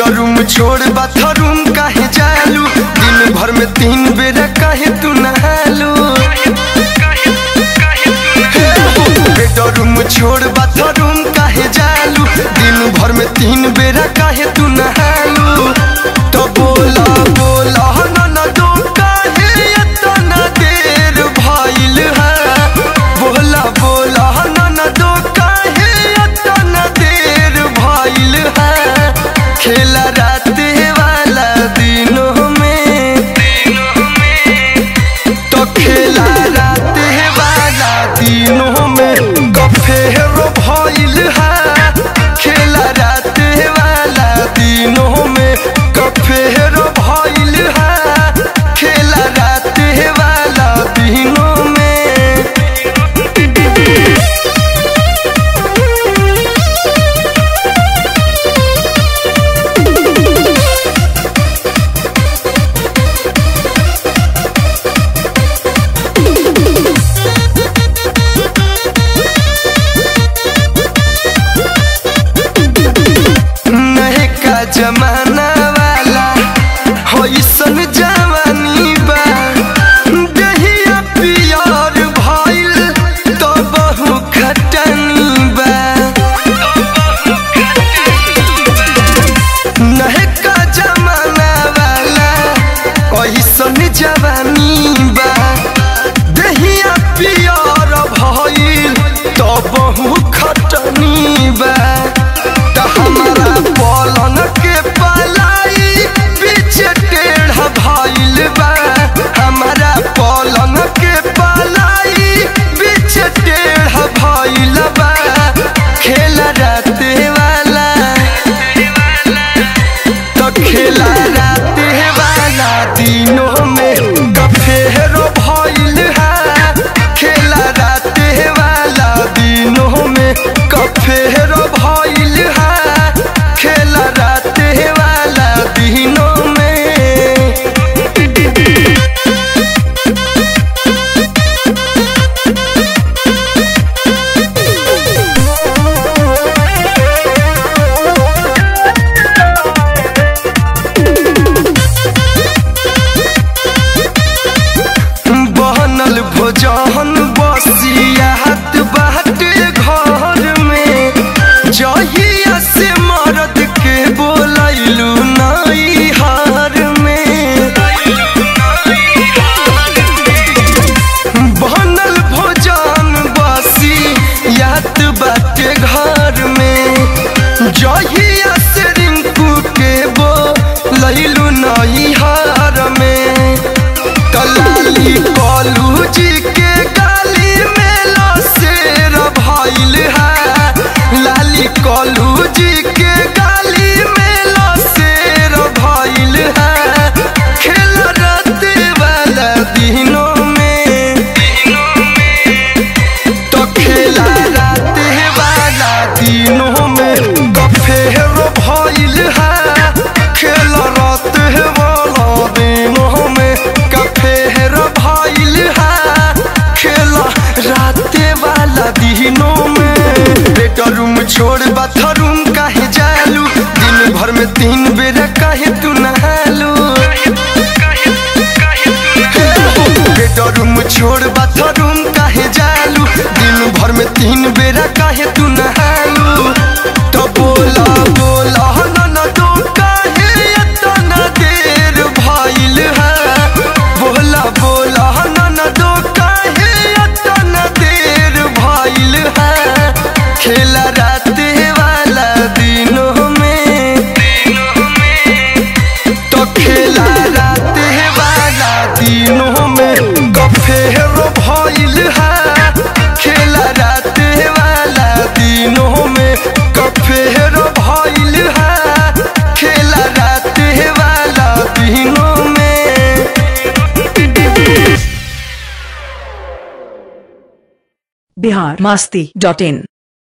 bedroom छोड़ bathroom काहे जालू दिन भर में तीन बेर काहे तू नहालू बेडरूम छोड़ बाथरूम काहे जालू दिन भर में तीन बेर काहे तू नहालू तो बोला बोला न दो काहे इतना देर भइल है बोला बोला न दो काहे इतना देर भइल है खेला रात वाला दिनों में तो खेला रात वाला दिनों में गफेरो भइल है खेला रात वाला दिनों में गफेरो भइल है खेला रात वाला दिनों में नहे का जमाना वाला होइसन जवानी बा दहिया पियर भइल तो बहु खटनी बा नहे का जमाना वाला ओइसन जवानी बा दहिया पियर भइल तो बहु खटनी बा त हमारा पलंग के पलाई पीछे टेढ़ा भइल बा हमारा पलंग के पलाई पीछे टेढ़ा भइल बा खेल रात वाला तो खेला रात वाला दिनों में गफेरो भइल है खेला रात वाला दिनों में गफेरो भइल है खेला रात वाला दिनों में बनल भोजन बसियात बाटे घर में जहिया से मरद के बोलैलू नई हार में बनल भोजन बसियात बाटे घर में जहिया से रिंकू के बोलैलू नई हार में कलाली कलू जी के गाली में लसेर भइल है लाली कलू जी के गाली में लसेर भइल है खेल रात वाला दिनों में तो खेला रात वाला दिनों में गफेरो भइल है खेल रात वाला दिनों में गफेरो भइल है खेल रात वाला दिनों में बेडरूम छोड़ बाथरूम काहे जालू दिन भर में तीन बेर काहे तू नहालू बेडरूम छोड़ बाथरूम काहे जालू दिन भर में तीन बेरा काहे तू नहालू तो बोला बोला न दो काहे इतना देर भइल है बोला बोला न दो काहे इतना देर भइल है खेला रात वाला दिनों में तो खेला रात वाला दिनों में गफेरो भइल है खेला रात वाला दिनों में गफेरो भइल है खेला रात वाला दिनों में बिहार मस्ती डॉट इन